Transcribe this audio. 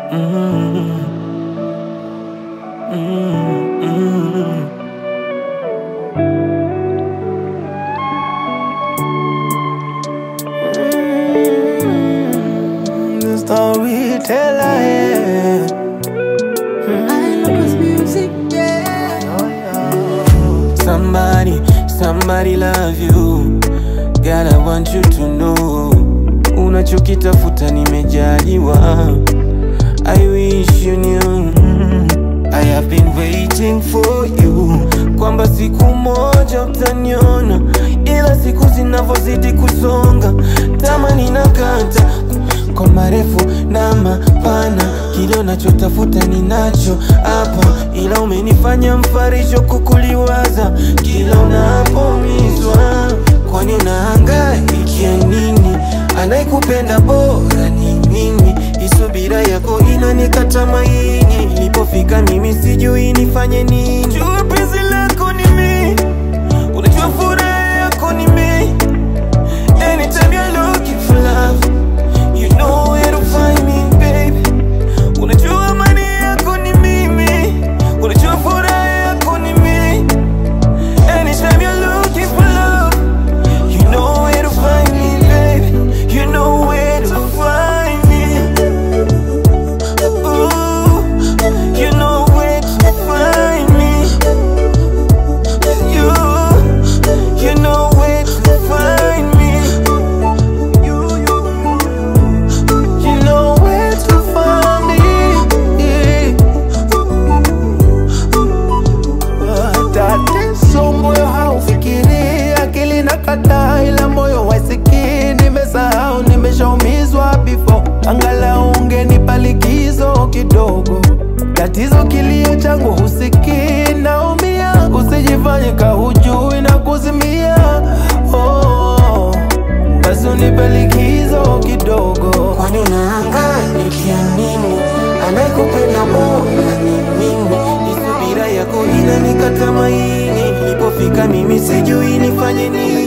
Mm, mm, mm. Mm, The storyteller, yeah. Somebody, somebody love you. Girl, I want you to know. Unachokitafuta nimejaliwa. I wish you knew. I have been waiting for you. Kwamba siku moja utaniona, ila siku zinavyozidi kusonga, tamani nakata kwa marefu na mapana, kile unachotafuta ninacho hapa, ila umenifanya mfarisho kukuliwaza kila unapoumizwa. Kwani unahangaikia nini? Anayekupenda bora ni mimi, isubira yako inanikata maini. Nilipofika mimi sijui nifanye nini. Jua penzi lako ni mimi, unajua furaha yako ni mimi. Anytime you're looking for love, you know where to find me, baby. Unajua amani yako ni mimi, unajua furaha yako ni mimi. Anytime you're looking for love, you know where to find me, baby. You know where to find me. Ooh, you know where to find me. You, you know where to find me. You, you, you know where to find me. Tatizo moyo haufikiri, akili na kataa, ila moyo wasikii. Nimesahau, nimeshaumizwa before, angalau ungenipa likizo kidogo. Tatizo kilio changu husikii, naumia, usijifanye kahujui na kuzimia. Oh, basi unipe likizo kidogo. Kwani unahangaika nini? Anayekupenda bora ni mimi. Ni subira yako inanikata maini. Nilipofika mimi sijui nifanye nini.